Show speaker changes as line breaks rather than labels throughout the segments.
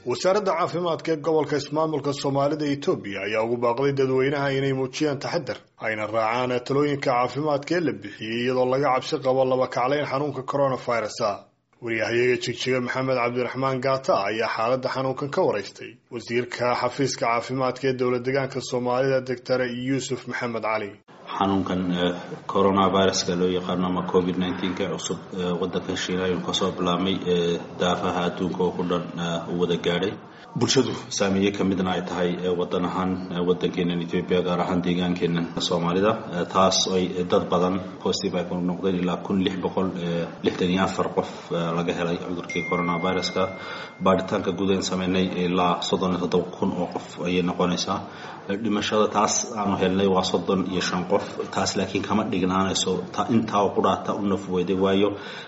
wasaaradda caafimaadka ee gobolka ismaamulka soomaalida etoobiya ayaa ugu baaqday dadweynaha inay muujiyaan taxadar ayna raacaan talooyinka caafimaadka ee la bixiyey iyadoo laga cabsi qabo laba kaclayn xanuunka coronavirusa waryahayaga jigjiga maxamed cabdiraxmaan gaata ayaa xaaladda xanuunkan ka waraystay wasiirka xafiiska caafimaadka ee dowlad degaanka soomaalida doctor yuusuf maxamed cali
xanuunkan coronaviruska loo yaqaano ama covid nneteen-ka cusub wadankan shiina ayuu kasoo bilaabmay daafaha adduunka oo ku dhan u wada gaadhay bulshadu saameeye ka midna ay tahay wadan ahaan wadankeenan ethoobia gaar ahaan deegaankeenan soomaalida taas ay dad badan positive ay ku noqdeen ilaa kun lix boqol lixdan iyo afar qof laga helay cudurkii coronaviruska baaritaanka gudahan sameynay ilaa soddon iyo toddoba kun oo qof ayay noqonaysaa dhimashada taas aanu helnay waa soddon iyo shan qof taas laakiin kama dhignaanayso intaa ku dhaata u nafweyday waayo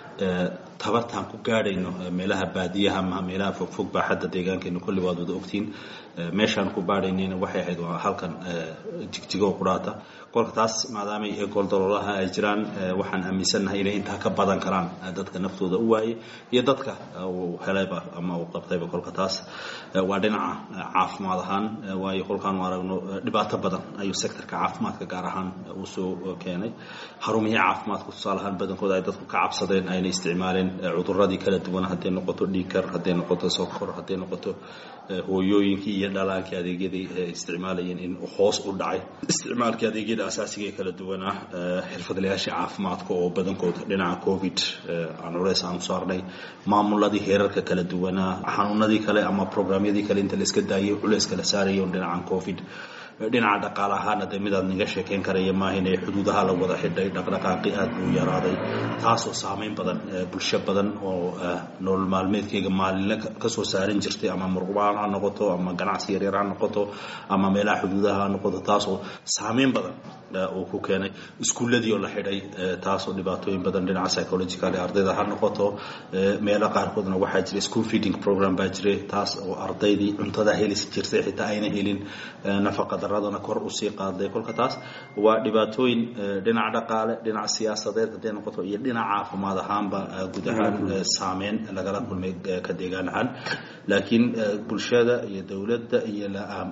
tabartaan ku gaadhayno meelaha baadiyaha ama meelaha fogfog baa xadda deegaankeena kulli waad wada ogtiin meeshaan ku baadhaynayna waxay ahayd waa halkan jigjigo qudhaata kolka taas maadaamay gooldaloolaha ay jiraan waxaan aaminsannahay inay intaa ka badan karaan dadka naftooda u waayay iyo dadka uu helayba ama uu qabtayba kolka taas waa dhinaca caafimaad ahaan waayo kolkaanu aragno dhibaato badan ayuu sectorka caafimaadka gaar ahaan uu soo keenay xarumihii caafimaadka tusaale ahaan badankooda ay dadku ka cabsadeen ayna isticmaaleen cuduradii kala duwan hadday noqoto dhiigkar hadday noqoto sokor hadday noqoto hooyooyinkii iyo dhalaankii adeegyadii isticmaalayeen in hoos u dhacay isticmaalkii adeegyada asaasiga ee kala duwanaa xirfadlayaashii caafimaadka oo badankood dhinaca covid aan culeys aanu saarnay maamuladii heerarka kala duwanaa xanuunadii kale ama programyadii kale inta la iska daayay culeys kala saaraya dhinacan covid dhinaca dhaqaale ahaana de midaad niga sheekeyn karaya maahayn ee xuduudaha la wada xidhay dhaqdhaqaaqi aad buu yaraaday taasoo saameyn badan bulsho badan oo nolol maalmeedkeyga maalinle kasoo saaran jirtay ama murqubaan ha noqoto ama ganacsi yaryar ha noqoto ama meelaha xuduudaha ha noqoto taasoo saameyn badan uu ku keenay iskuulladii oo la xidhay taasoo dhibaatooyin badan dhinaca psychological ardayda ha noqoto meelo qaarkoodna waxaa jira school feeding program baa jiray taas oo ardaydii cuntada helis jirtay xitaa ayna helin nafaqa daradana kor usii qaaday kolka taas waa dhibaatooyin dhinaca dhaqaale dhinaca siyaasadeed hadday noqoto iyo dhinaca caafimaad ahaanba guud ahaan saameyn lagala kulmay ka deegaan ahaan laakiin bulshada iyo dowladda iyo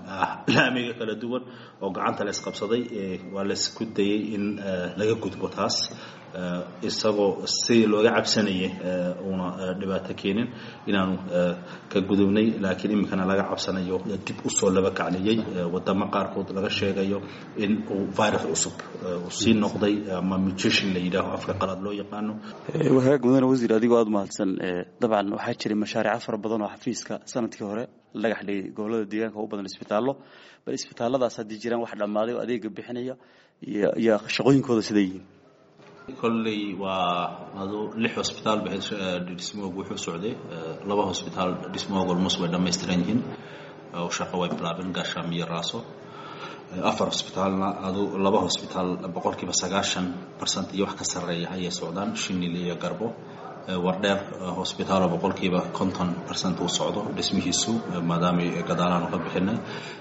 laamiga kala duwan oo gacanta la isqabsaday waa laisku dayay in laga gudbo taas isagoo sidii looga cabsanayay uuna dhibaato keenin inaanu ka gudubnay laakiin iminkana laga cabsanayo dib usoo laba kacliyey wadamo qaarkood laga sheegayo in uu virus cusub sii noqday ama mutation la yidhaaho afka qalaad loo yaqaano
wagaag mudane wasiir adigoo aada mahadsan dabcan waxaa jiray mashaariico fara badan oo xafiiska sanadkii hore la dhagax dhigay gobolada deegaanka u badan isbitaallo bal isbitaalladaas haddii jiraan wax dhammaaday oo adeega bixinaya iyo shaqooyinkooda siday yihiin
kolley waa adu lix hosbitaal ba dhismooga wuxuu socday laba hosbitaal dhismooga almost way dhammaystiran yihiin oo shaqo way bilaabeen gaashaam iyo raaso afar hosbitaalna adu laba hosbitaal boqolkiiba sagaashan barcent iyo wax ka sarreeya ayay socdaan shinil iyo garbo wardheer hosbitaalo boqolkiiba konton barcent uu socdo dhismihiisu maadaamay gadaalaanu ka bixinay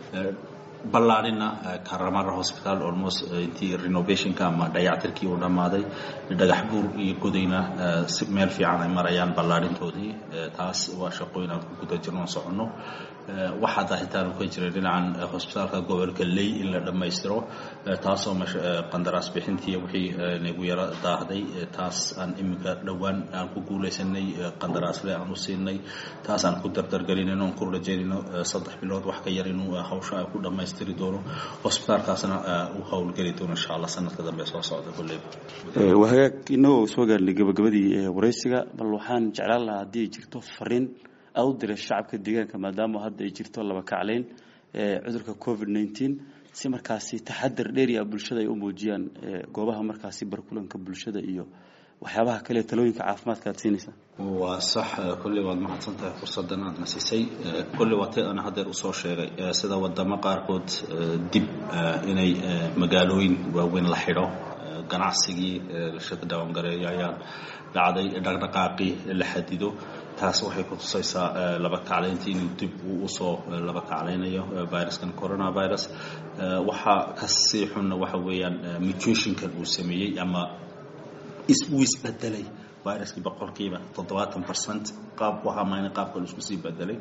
ballaadhina karamara hosbitaal almost intii renovationka ama dayactirkii uu dhammaaday dhagax buur iyo godayna meel fiican ay marayaan ballaadhintoodii taas waa shaqooyin aan ku guda jirno soconno waxaa daahitaanu ka jiray dhinacan hosbitaalka gobolka ley in la dhammaystiro taasoo qandaraas bixintii wixii nagu yaro daahday taas aan iminka dhowaan aan ku guulaysanay qandaraasle aan u siinay taas aan ku dardargelinayno aan ku rajaynayno saddex bilood wax ka yar inuu hawsha ay ku dhammaystiri doono hosbitaalkaasna uu howlgeli doono insha allah sanadka dambe soo socda kulleyba
wahagaag inagoo soo gaarnay gabagabadii waraysiga bal waxaan jeclaan lahaa haddii ay jirto fariin aad u diray shacabka deegaanka maadaama hadda ay jirto laba kaclayn cudurka covid nneteen si markaasi taxadar dheeriya bulshada ay u muujiyaan goobaha markaasi barkulanka bulshada iyo waxyaabaha kale talooyinka caafimaadka aad siinaysaa
waa sax kolley waad mahadsan tahay fursaddan aad nasisay kolley waa tay ana haddeer usoo sheegay sida wadamo qaarkood dib inay magaalooyin waaweyn la xidho ganacsigii lashada dhawangareeyo ayaa dhacday dhaqdhaqaaqii la xadido taas waxay ku tusaysaa laba kaclayntii inuu dib uu usoo laba kaclaynayo viruskan coronavirus waxaa kasii xunna waxa weeyaan mutationkan uu sameeyey ama uu isbedelay viruskii boqolkiiba toddobaatan percent qaab ku hamayna qaabka la isku sii bedelay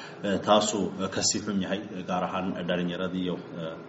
taasuu kasii xun yahay gaar ahaan dhalinyaradii iyo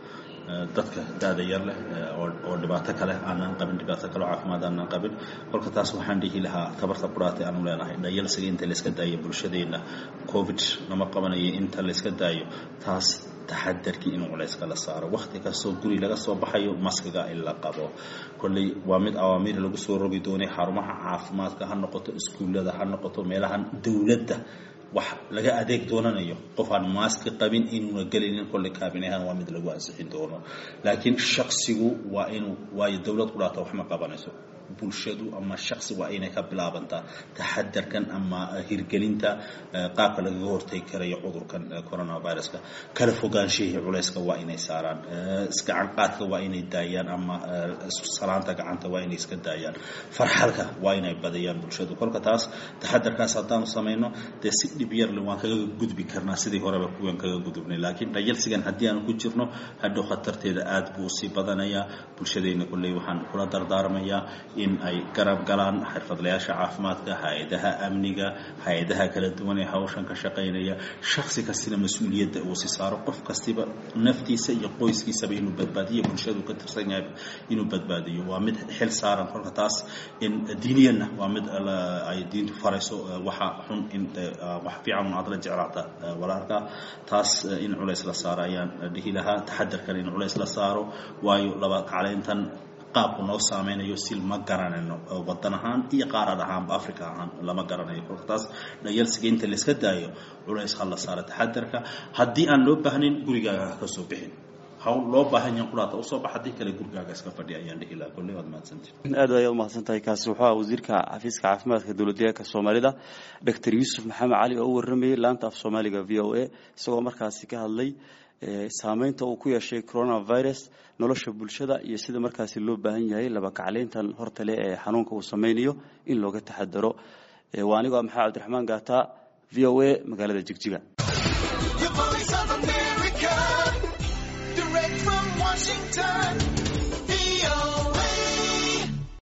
dadka da-da yar leh oo dhibaato kale aanan qabin dhibaato kale oo caafimaad aanan qabin kolka taas waxaan dhihi lahaa tabarta quraatay aanu leenahay dhayalsiga inta layska daayo bulshadeenna covid lama qabanayo inta layska daayo taas taxadarkii in culayska la saaro wakti kastoo guri laga soo baxayo maskiga in la qabo kolley waa mid awaamiir lagu soo rogi doonay xarumaha caafimaadka ha noqoto iskuullada ha noqoto meelahan dowladda wax laga adeeg doonanayo qof aan maaski qabin inuuna gelaynin kolley kaabinehan waa mid lagu ansixin doono laakiin shaksigu waa inuu waayo dowlad qudhaata wax ma qabanayso bulshadu ama shaksi waa inay ka bilaabantaa taxadarkan ama hirgelinta qaabka lagaga hortegi karayo cudurkan coronaviruska kala fogaanshihii culayska waa inay saaraan gacan qaadka waa inay daayaan ama salaanta gacanta waa inay iska daayaan farxalka waa inay badiyaan bulshadu kolka taas taxadarkaas haddaanu samayno dee si dhib yarle waan kaga gudbi karnaa sidii horeba kuwan kaga gudubnay laakiin dhayalsigan haddii aanu ku jirno hadhow khatarteeda aada buu sii badanayaa bulshadeenna kolley waxaan kula dardaarmayaa in ay garab galaan xirfadlayaasha caafimaadka hay-adaha amniga hay-adaha kala duwan ee hawshan ka shaqaynaya shaksi kastina mas-uuliyadda uu si saaro qof kastiba naftiisa iyo qoyskiisaba inuu badbaadiyo bulshadu ka tirsan yahay inuu badbaadiyo waa mid xil saaran kolka taas in diiniyanna waa mid ay diintu farayso waxa xun in wax fiican aad la jeclaata walaalka taas in culays la saaro ayaan dhihi lahaa taxadarkan in culays la saaro waayo laba kaclayntan qaabku noo saameynayo sil ma garanayno wadan ahaan iyo qaarad ahaanba africa ahaan lama garanayo kolka taas dhayalsiga inta layska daayo culays ha la saaro taxadarka haddii aan loo baahnayn gurigaaga ha ka soo bixin hawl loo baahan yahan quraata usoo bax haddii kale gurigaaga iska fadhiya ayaan dhihi lahaa kolley waad mahadsantihi
aad ayaad umahadsan tahay kaasi wuxuu ah wasiirka xafiiska caafimaadka dowladdeegaanka soomaalida doctor yuusuf maxamed cali oo u warramayay laanta af soomaaliga v o a isagoo markaasi ka hadlay saameynta uu ku yeeshay coronavirus nolosha bulshada iyo sida markaasi loo baahan yahay laba kacleyntan hortale ee xanuunka uu sameynayo in looga taxadaro waa anigoo ah maxamed cabdiraxmaan gaata v o a magaalada jigjiga
Washington